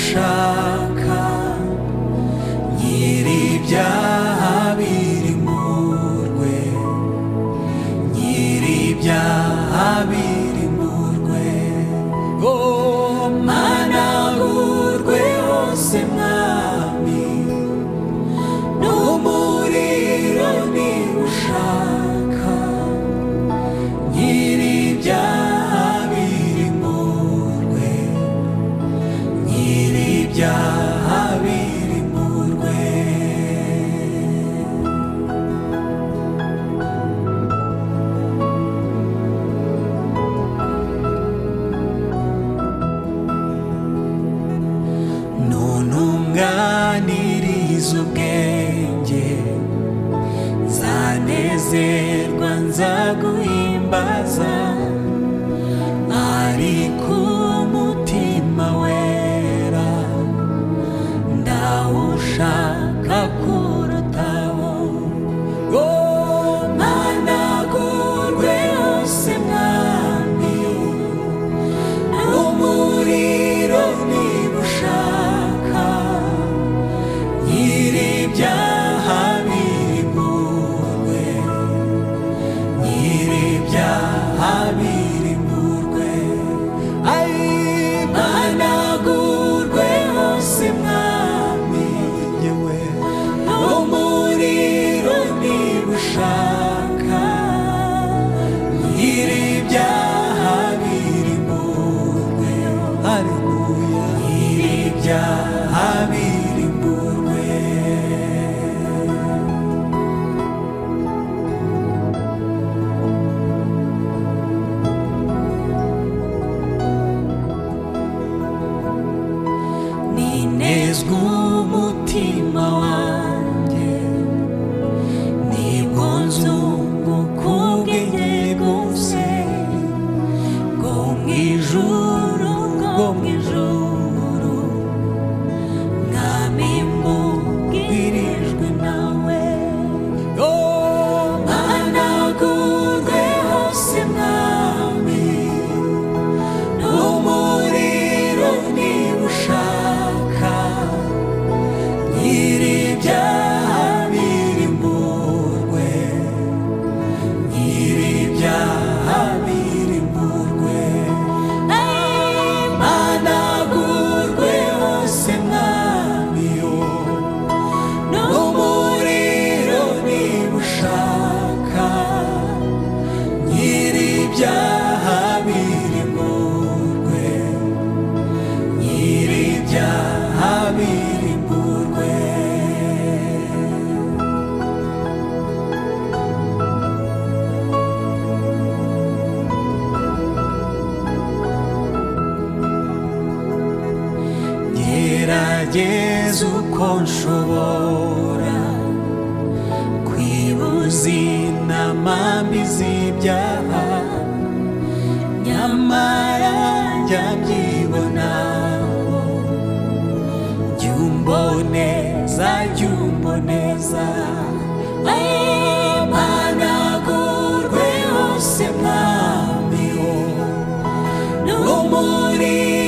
gushaka nyir'ibyaha biri mu rwe nyir'ibyaha biri mu rwe oh managurwe hose mwami n'umuriro niba ushaka nyir'ibyaha biri mu rwe nyir'ibyaha biri mu rwe ntuntunganiriza ubwenge zanezerwa nzaguhimbaza ari ku mutima wera ndawushaka kurutaho ngo mpanagurwe hose mwami umuriro niba ushaka nyir'ibyaha biri mu rwe nyir'ibyaha biri mu rwe ayihanagurwe hose mwami yewe umuriro niba ushaka nyir'ibyaha biri mu rwe haleluya nyir'ibyaha biri mu rwe ninezwa umutima wanjye nibwo nzunguka ubwenge bwose bwo mu ijuru bwo mu ijuru mwami mbubwirijwe nawe mpanagurwe hose mwami umuriro niba ushaka nyir'ibyaha biri mu rwe nyir'ibyaha biri mu rwe mpanagurwe hose mwami yo n'umuriro niba ushaka nyir'ibyaha biri mu rwe nyir'ibyaha biri mu rwe gerageza uko nshobora kwibuza inama mbi z'ibyaha nyamara njya mbyibonaho jya umboneza jya umboneza mpanagurwe hose mwami wo n'umuriro